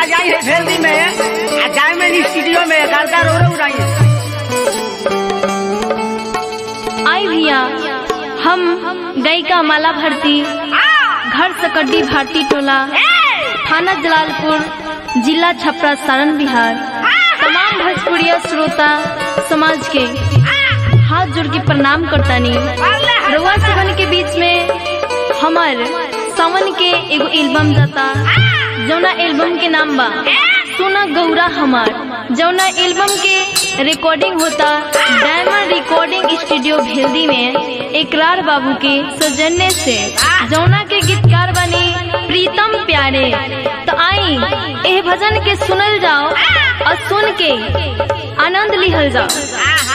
बजाई है भेल्दी में आ डायमंड स्टूडियो में गर्दा रो रो उड़ाई आई भैया हम गायिका माला भारती घर सकड्डी भारती टोला थाना जलालपुर जिला छपरा सारण बिहार तमाम भोजपुरिया श्रोता समाज के हाथ जोड़ के प्रणाम करतानी रउआ सबन के बीच में हमर सावन के एगो एल्बम जाता जौना एल्बम के नाम बा सोना गौरा हमार जौना एल्बम के रिकॉर्डिंग होता डायमंड रिकॉर्डिंग स्टूडियो भेल्दी में एकरार बाबू के सौजन्य से जौना के गीतकार बनी प्रीतम प्यारे तो आई एह भजन के सुनल जाओ और सुन के आनंद लिहल जाओ